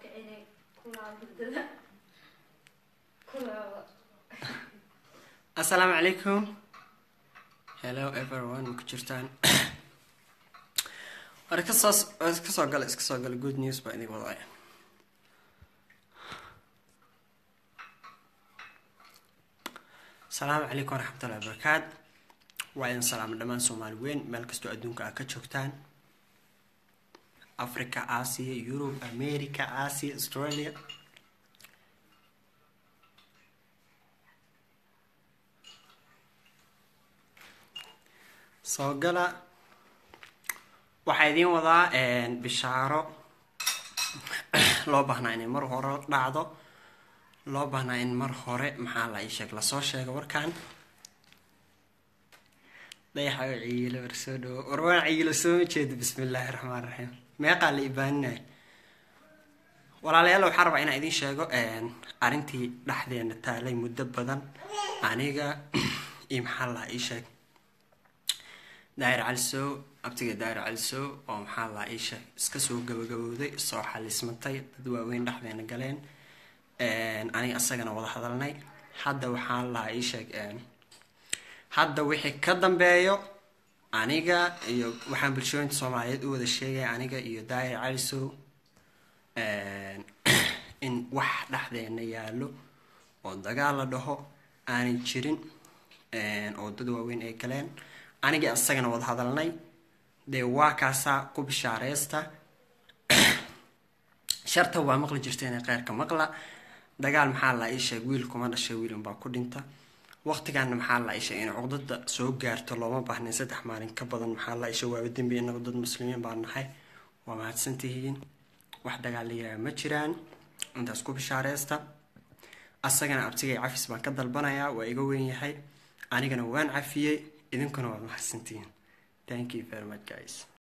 kicinay kulaa hurdada kulaaba assalaamu calaykum hello everyone ma ku jirtaan war kasoo iska soo gala iska soo gala good news baa idin wadaya asalaamu calaykum waraxmatullahi wabarakaat waa idin salaama dhammaan soomaali weyn meel kastoo adduunka aad ka joogtaan africa asia europe america asia australia soo gala waxaa idiin wadaa bishaaro loo baahnaa inay mar hore dhacdo loo baahnaa in mar hore maxaa la ii sheeg lasoo sheego warkan dayaxa oo ciyiilo war soo dhawo war waan ciyiilo sooma jeeda bismi illaahi raxmaan raxiim meeqaa la ibaaninaya walaalayaal waxaa rabaa inaan idiin sheego arrintii dhexdeena taalay muddo badan aniga iyo maxaa la ii sheeg daahir calisow abtiga daahir calisow oo maxaa la ii sheeg iska soo gabagabowday soo xalismatay dad waaweyn dhexdeena galeen aniga isagana wada hadalnay hadda waxaa lahaa ii sheeg hadda wixii ka dambeeyo aniga iyo waxaan bulshooyinta soomaaliyeed u wada sheegaya aniga iyo daahir calisow in wax dhexdeena yaallo oo dagaal la dhaho aanay jirin oo dad waaweyn ay galeen aniga isagana wada hadalnay dee waa kaasaa ku bishaareysta sharta waa maqli jirteen kheyrka maqla dagaal maxaa la ii sheeg wiil kuma dhashay wiil unbaa ku dhinta waqtigaana maxaa la ii sheeg in cuqdada soo gaarto looma baahnayn saddex maalin ka badan maxaa la isha waaba dembi inagu dad muslimiin baa nahay waa mahadsantihiin wax dagaalayaa ma jiraan intaas ku bishaareysta asagana abtigay cafis baan ka dalbanayaa waa iga weyn yahay anigana waan cafiyey idinkuna waad mahadsantihiin thank you very much guys